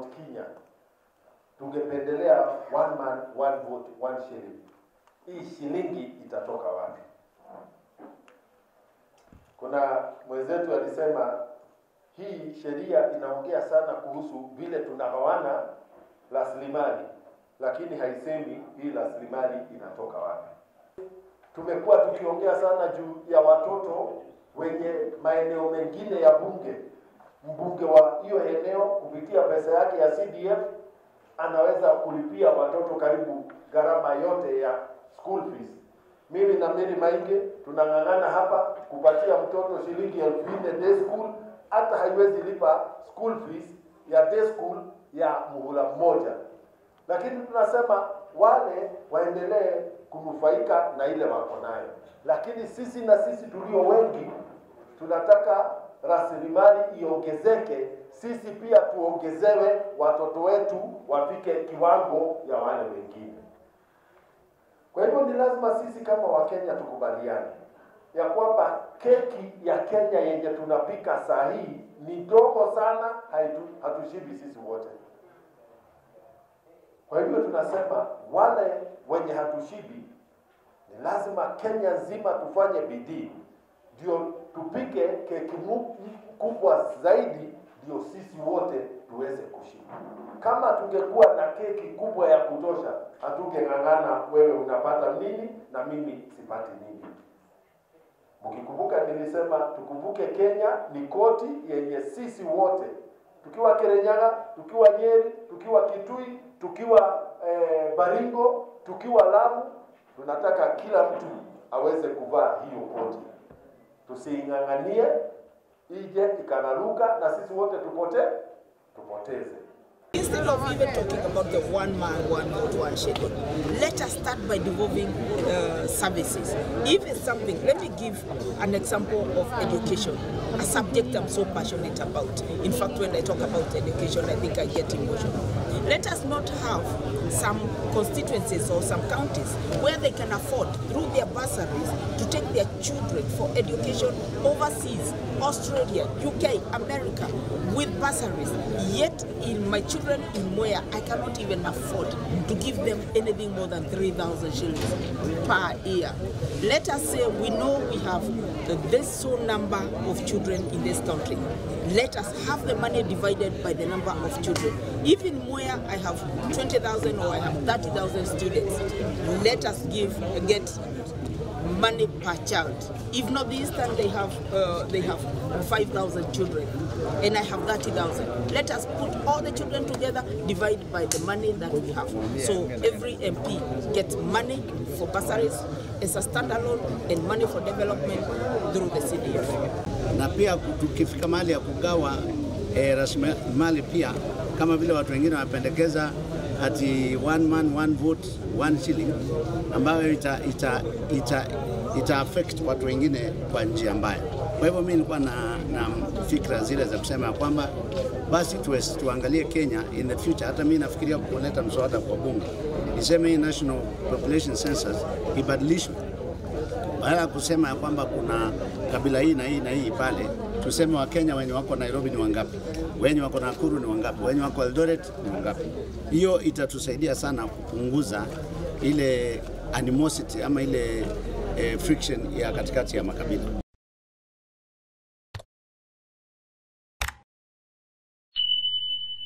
Mount Kenya tungependelea one man one vote one shilling. Hii shilingi itatoka wapi? Kuna mwenzetu alisema hii sheria inaongea sana kuhusu vile tunagawana rasilimali, lakini haisemi hii rasilimali inatoka wapi. Tumekuwa tukiongea sana juu ya watoto wenye maeneo mengine ya bunge. Mbunge wa hiyo eneo kupitia pesa yake ya CDF anaweza kulipia watoto karibu gharama yote ya school fees. Mimi na Mary Mainge tunang'ang'ana hapa kupatia mtoto shilingi elfu nne day school, hata haiwezi lipa school fees ya day school ya muhula mmoja, lakini tunasema wale waendelee kunufaika na ile wako nayo, lakini sisi na sisi tulio wengi tunataka rasilimali iongezeke, sisi pia tuongezewe, watoto wetu wafike kiwango ya wale wengine. Kwa hivyo ni lazima sisi kama Wakenya tukubaliane ya kwamba keki ya Kenya yenye tunapika saa hii ni ndogo sana, haitu, hatushibi sisi wote. Kwa hivyo tunasema wale wenye hatushibi, ni lazima Kenya nzima tufanye bidii ndio tupike keki mu- kubwa zaidi, ndio sisi wote tuweze kushiba. Kama tungekuwa na keki kubwa ya kutosha, hatungeng'ang'ana wewe unapata nini na mimi sipati nini. Mkikumbuka nilisema tukumbuke Kenya ni koti yenye sisi wote tukiwa Kirinyaga, tukiwa Nyeri, tukiwa Kitui, tukiwa eh, Baringo, tukiwa Lamu, tunataka kila mtu aweze kuvaa hiyo koti. Tusiing'ang'anie ije ikanaruka na sisi wote tupote tupoteze. Instead of even talking about the one man, one vote, one schedule, let us start by devolving uh, services. If it's something, let me give an example of education, a subject I'm so passionate about. In fact, when I talk about education, I think I get emotional. Let us not have some constituencies or some counties where they can afford, through their bursaries, to take their children for education overseas, Australia, UK, America, with bursaries. Yet, in my children in Moya, I cannot even afford to give them anything more than 3,000 shillings per year. Let us say we know we have this so number of children in this country. Let us have the money divided by the number of children. Even where I have 20,000 or I have 30,000 students, let us give get money per child. If not this time they have uh, they have 5,000 children and I have 30,000. Let us put all the children together, divide by the money that we have. So every MP gets money for bursaries as a standalone and money for development through the CDF. na pia tukifika mahali ya kugawa eh, rasilimali pia kama vile watu wengine wanapendekeza ati one man one vote one shilling ambayo ita, ita, ita, ita affect watu wengine kwa njia mbaya. Kwa hivyo mimi nilikuwa na, na fikra zile za kusema ya kwamba basi tuwe, tuangalie Kenya in the future. Hata mimi nafikiria kuleta mswada kwa bunge iseme hii national population census ibadilishwe badala ya kusema ya kwamba kuna kabila hii na hii na hii pale, tuseme Wakenya wenye wako Nairobi ni wangapi, wenye wako Nakuru ni wangapi, wenye wako Eldoret ni wangapi. Hiyo itatusaidia sana kupunguza ile animosity ama ile eh, friction ya katikati ya makabila.